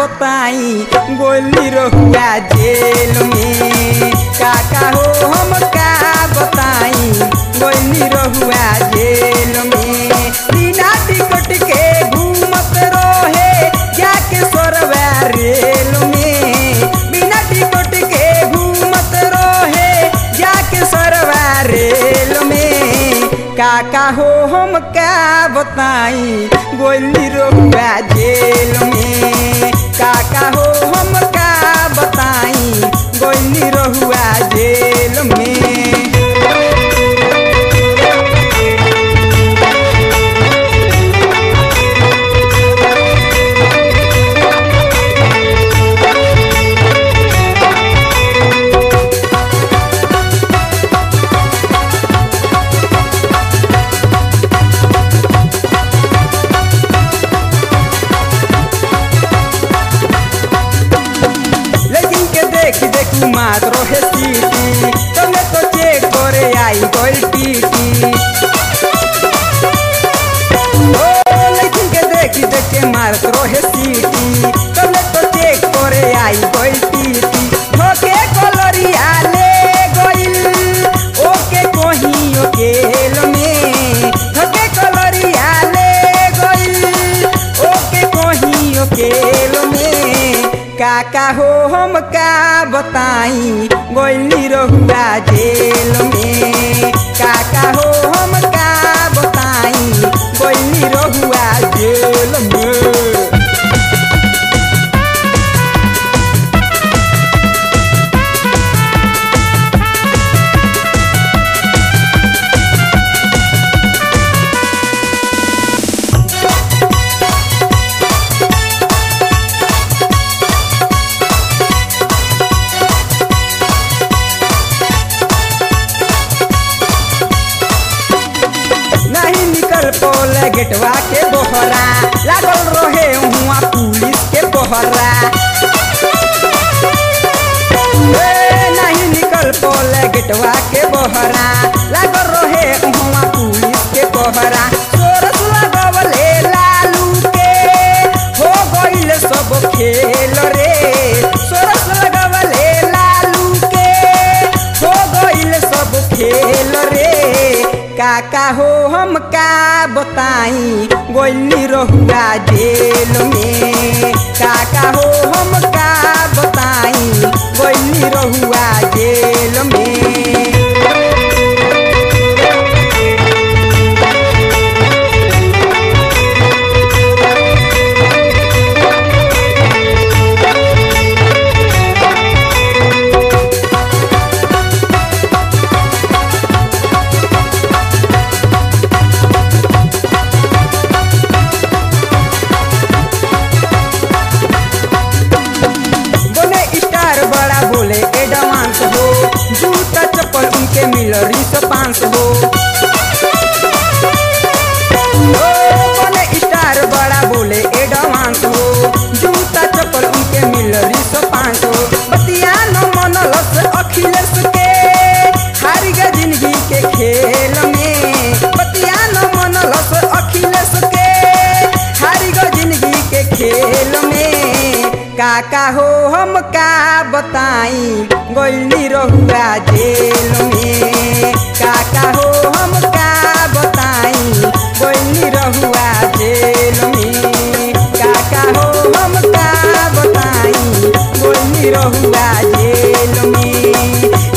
बताई गोली रहुआ जेल में काका हो हम का बताई गोली रहुआ जेल में बिना टिकट के घूमत रहे जाके सोरवा रेल में बिना टिकट के घूमत रहे जाके सोरवा रेल में काका हो हम का बताई गोली रहुआ जेल में काका हो हम का बताई गोली रहुआ जेल में लेकिन के देख देख मात रोहे सीटी तने तो चेक करे आई गोल टीटी ओ लेकिन के देख देख के मारत रोहे सीटी तने तो चेक करे आई गोल टीटी ठोके कलरिया ले गोइल ओके कोही ओकेल में ठोके कलरिया ले गोइल ओके कोही ओकेल में काका हो हम का बताई गोली रहुआ जेल में काका हो हम का बताई गोली रहुआ जेल में नहीं निकल पोले गेटवा के बोहरा लागल रहे हुआ पुलिस के बोहरा ए, नहीं निकल पोले गेटवा के बोहरा लागल रहे हुआ पुलिस के बोहरा सोरस लगवले लालू के हो गइल सब खेल रे सोरस लगवले लालू के हो गइल सब खेल रे काका हो हम का बताई गोली रहुआ जेल में काका हो हम का बताई गोली रहुआ जेल में बोले स्टार बड़ा बोले एडवांस हो जूता चप्पल उनके मिल रिस पांच हो ओ, बोले स्टार बड़ा बोले एडवांस हो जूता चप्पल उनके मिल रिस पांच हो बतिया न मनलस अखिलेश के हार गए जिंदगी के खेल में बतिया न मनलस अखिलेश के हार गए जिंदगी के खेल में काका हो हम का बताई गोली रहुआ जेल में काका हो हम का बताई गोली रहुआ जेल में काका हो हम का बताई गोली रहुआ जेल में